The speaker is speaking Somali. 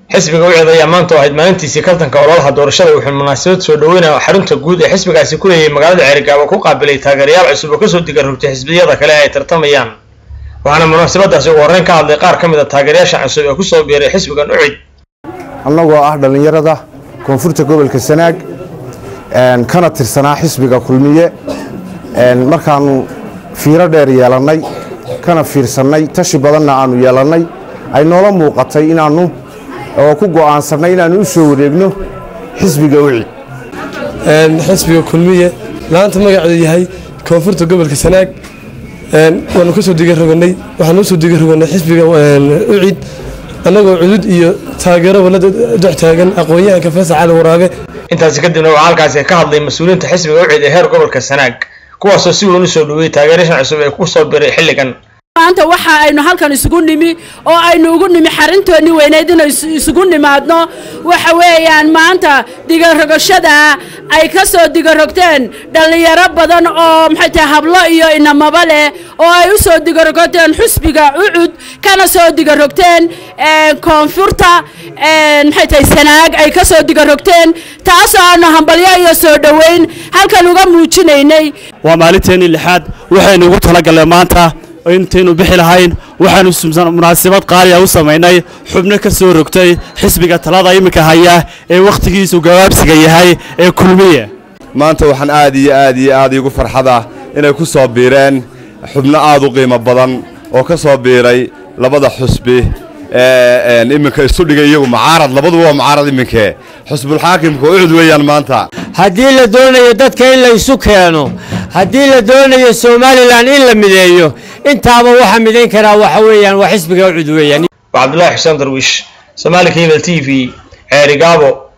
xisbiga wicid ayaa maanta oo ahayd maalintiisii kaltanka ololaha doorashada wuxuu munaasabad soo dhaweynaya xarunta guud ee xisbigaasi ku leeyahay magaalada ceerigaabo ku qaabilay taageerayaal cusub oo kasoo diga rogtay xisbiyada kale ay tartamayaan waxaana munaasabadaasi ugu horreyn ka hadlay qaar ka mid a taageerayaasha cusub ee kusoo biiray xisbigan ucid annagoo ah dhallinyarada koonfurta gobolka sanaag kana tirsanaa xisbiga kulmiye markaannu fiiro dheer yeelannay kana fiirsannay tashi badanna aannu yeelannay ay noola muuqatay inaannu oo ku go'aansannay inaannu u soo wareegno xisbiga ucid xisbiga kulmiye laanta magaceedu yahay koonfurta gobolka sanaag waanu ka soo digaroganay waxaanu usoo digaroganay xisbiga ucid annagoo cudud iyo taageeraba la dhex taagan aqoon-yahanka faysal cali waraabe intaasi kadibna waxaa halkaasi ka hadlay mas-uuliyiinta xisbiga ucid ee heer gobolka sanaag kuwaasoo si weyn u soo dhaweeyey taageerashan cusub ee ku soo biray xilligan maanta waxa aynu halkan isugu nimi oo aynu ugu nimi xarintoonni weyneyd inay isugu nimaadno waxa weeyaan maanta digarogashada ay ka soo digarogteen dhallinyaro badan oo maxay tahay hablo iyo inamaba leh oo ay u soo digarogteen xusbiga ucud kana soo digarogteen koonfurta maxay tahay sanaag ay ka soo digarogteen taasoo aanu hambalyo iyo soo dhoweyn halkan uga muujinaynay waa maalinteennii lixaad waxaynu ugu talagalnay maanta intaynu bixi lahayn waxaanu munaasabad qaaliya u samaynay xubno ka soo rogtay xisbiga talada iminka haya ee wakhtigiisu gabaabsiga yahay ee kulmiye maanta waxaan aad iyo aad iyo aad iigu farxada inay ku soo biireen xubno aad u qiimo badan oo ka soo biiray labada xusbi ee iminka isu dhigay iyagu mucaarad labaduba waa mucaarad iminkee xusbulxaakimka ucud weeyaan maanta haddii la doonayo dadka in la isu keeno haddii la doonayo somalilan in la mideeyo intaaba waxa midayn karaa waxa weeyaan waa xisbiga ucud weeyaan waa cabdullaahi xuseen darwiish somaali cable t v ceerigaabo